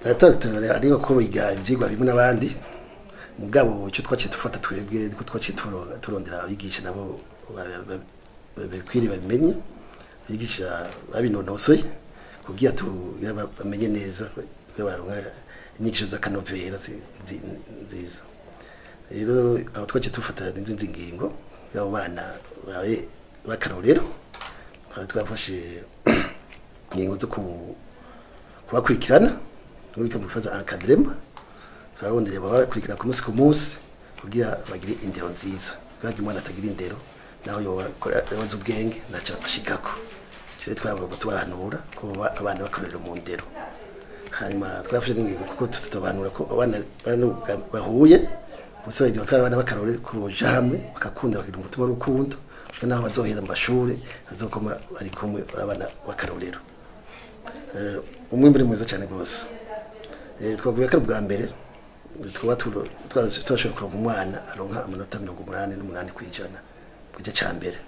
natandukanye ariko ko biga ivyigwa bimwe n'abandi mugabo icyo twaciye dufata twebwe ko twaciye turo- turondera abigisha nabo ba- ba- ba- bakwiriye babimenye abigisha babinonosoye kugira tu- ya ba- bamenye neza ko baronka inyigisho z'akanovera zi- zi- nziza rero aho twaciye dufata n'izindi ngingo y'abo bana babe b'akarorero twari twafashe ingingo zo ku- kubakurikirana no bita mu bifaza encadrement turabonderera babakurikirana ku munsi ku munsi kugira bagire indero nziza kandi umwana atagira indero naho yoba yoza ubwenge ntacyo ashikako rero twabagomba tubahanura ko baba abana bakorera mu ndero hanyuma twafashe n'ingingo kuko tutobanura ko abana bano bahuye bose bagira ko abana bakarore kuja hamwe bakakunda bakagira umutima w'urukundo gushika naho bazohera mu mashure bazokoma bari kumwe abana bakarorero Eh, umwimbu ni mwiza cyane rwose Eh, twavuga ko ari ubwa mbere twaba turo- twa- turashobora kuronka umwana aronka amanota mirongo umunani n'umunani ku ijana ku gice ca mbere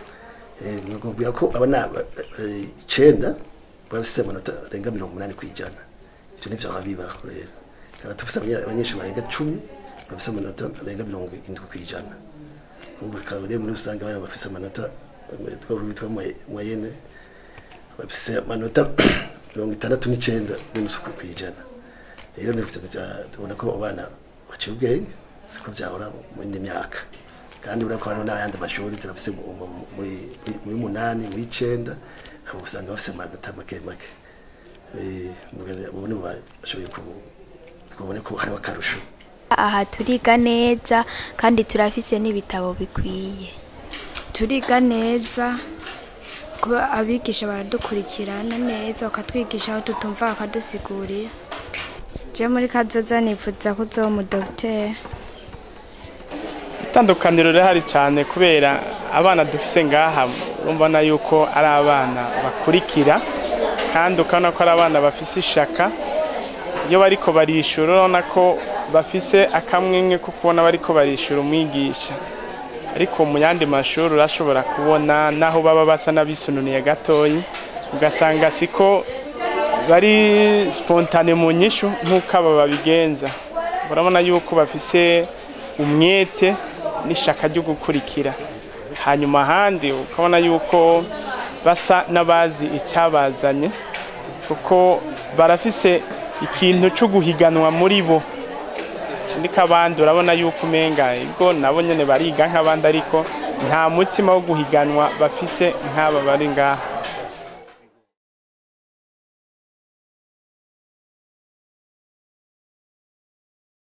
Eh, nakubwira ko abana ba- eh, icenda bafise amanota arenga mirongo umunani ku ijana ivyo nivyo aba bibaho rero tukaba dufise abanya- abanyeshuri barenga cumi bafise amanota arenga mirongo indwi ku ijana ubu bikaba rero muri rusange abana bafise amanota eh, twitwa moyenne bafise amanota mirongo itandatu n'icenda n'inusu ku ijana rero ni kugira ngo tubona ko abana baciye ubwenge siko vyahora mu yindi myaka kandi urabona ko hariho n'ayandi mashuri turafise mu- mu- muri muri munani muri icenda aho usanga bafise amanota make make Eh, mugabo ubu nibo bashoboye ku- twabone ko hariho akarusho aha turiga neza kandi turafise n'ibitabo bikwiye turiga neza kuba abigisha baradukurikirana neza bakatwigisha aho tutumva bakadusigurira je muri kazoza nifuza ko uzoba umudogiteri itandukaniro rirahari cyane kubera abana dufise ngaha urumva yuko ari abana bakurikira kandi ukabona ko ari abana bafise ishaka iyo bariko barishura urabona ko bafise akamwemwe ko kubona bariko barishura umwigisha ariko mu yandi mashuri urashobora kubona naho baba basa n'abisununiye gatoyi ugasanga siko bari spontane mu nyishu nk'uko aba babigenza urabona yuko bafise umwete n'ishaka ryo gukurikira hanyuma ahandi ukabona yuko basa n'abazi icyabazanye kuko barafise ikintu cyo guhiganwa muri bo ndiko abandi urabona yuko umenga ubwo nabo nyene bariga nk'abandi ariko nta mutima wo guhiganwa bafise nk'aba bari ngaha